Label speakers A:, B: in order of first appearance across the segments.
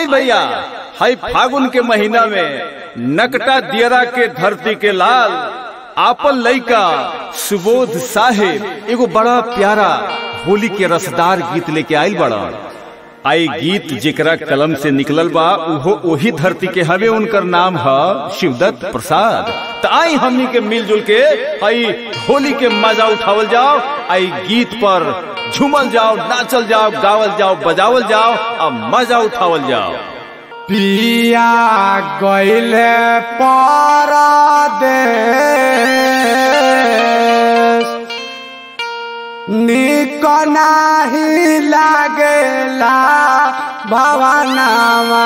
A: भैया हाई फागुन के महीना में नकटा दियरा के धरती के लाल आपन लइका सुबोध साहेब एगो बड़ा प्यारा होली के रसदार गीत लेके आयल बड़ा आई गीत जेकरा कलम से निकलल बा उहो ओही धरती के हवे उनकर नाम है शिवदत्त प्रसाद तो आई हमनी के मिलजुल के आई होली के मजा उठावल जाओ आई गीत पर झूमल जाओ नाचल जाओ गावल जाओ बजावल जाओ और मजा उठावल जाओ
B: पिया गईले परदेश निक नाही लागेला भवनावा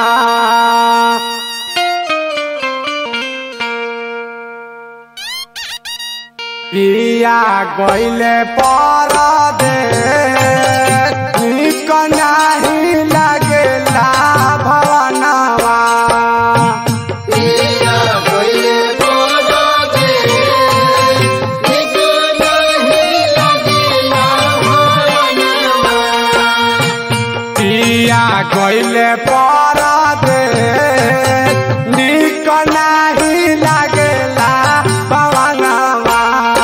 B: पिया गईले परदेश निक नाही लागेला भवनावा पिया गईले परदेश निक नाही लागेला भवनावा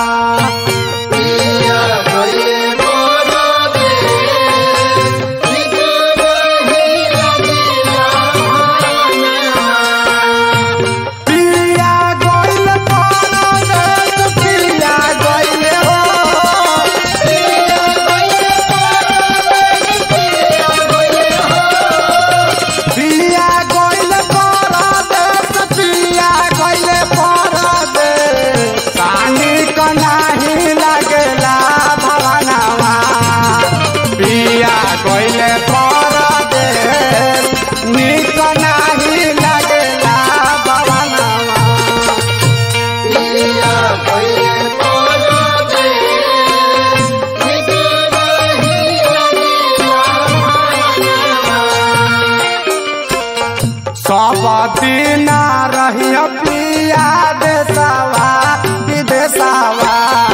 B: पिया गईले परदेश पिया गईले हो पिया गईले परदेश पिया गईले परदेश पानी क नाही लागेला भवनावा पिया गईले परदेश निक नाही लागेला भवनावा सब दिन रही पिया देसावा विदेसावा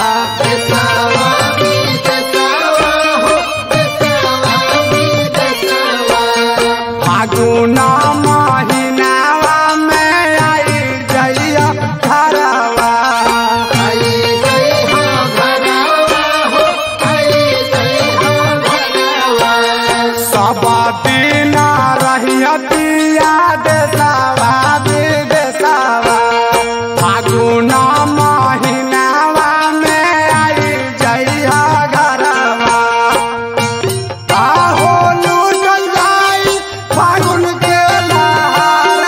B: फागुन महीनावा में आई जइया घरवा सब दिन रही पिया देसावा विदेसावा फागुन महीनावा में आई जइया घरवा आहो लूटल जाई फागुन के लहार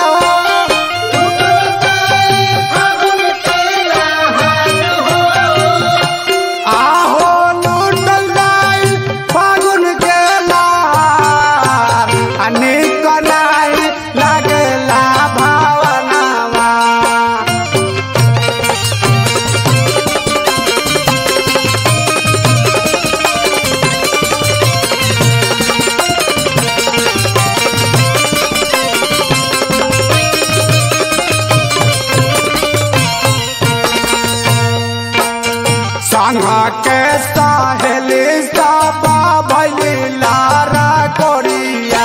B: आहो लूटल जाई फागुन के लहार अनेक नाई लागेला भावनावा संग के सहेली सब भैली लारा कोरिया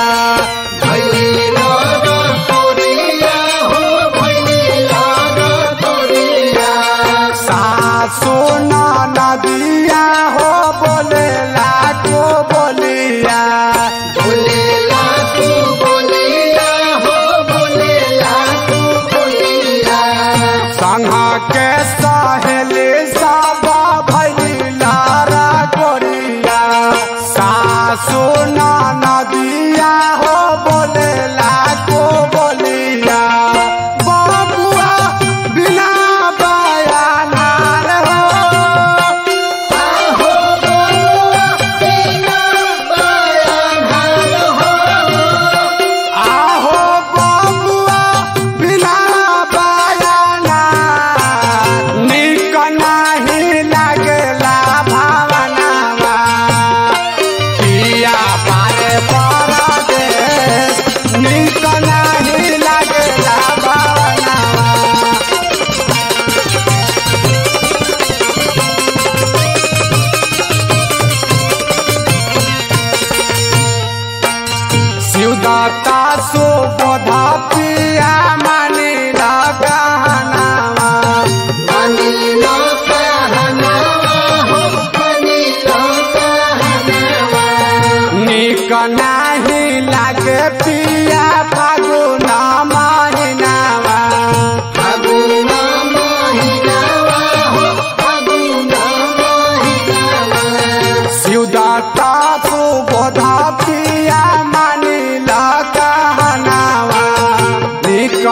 B: सासु नदिया हो बोले लाटो बोलिया संग के सहेली सब भैली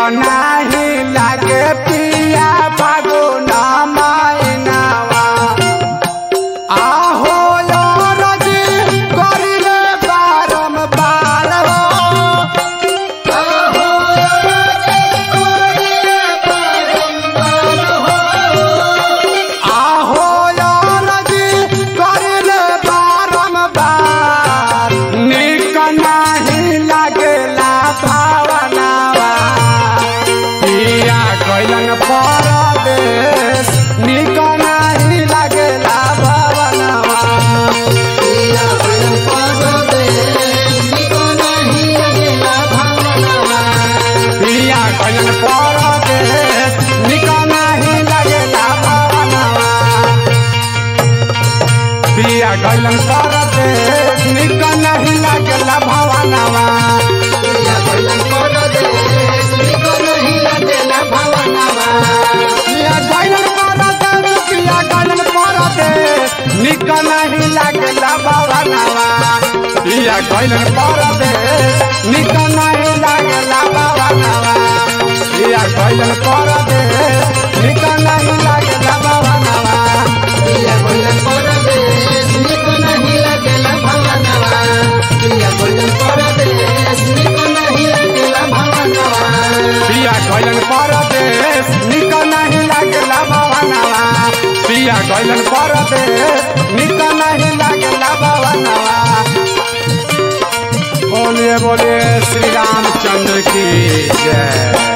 B: नाही लागे पिया फागुन मायनावा आहो रजी करिले बारम्बार हो आहो रजी करिले बारम्बार निक नाही लागेला भावनावा पिया कैलन परदेश निक नाही लागेला भावनावा पिया कैलन परदेश निक नाही लागेला भावनावा पिया कैलन परदेश निक नाही लागेला भावनावा पिया कैलन परदेश पिया कैलन परदेश निक नाही लागेला भावनावा पिया कैलन परदेश निक नाही लागेला भावनावा पिया कैलन परदेश निक नाही लागेला भावनावा पिया कैलन परदेश निक नाही लागेला भावनावा पिया कैलन परदेश निक नाही लागेला भावनावा बोलिए बोलिए श्री रामचंद्र की जय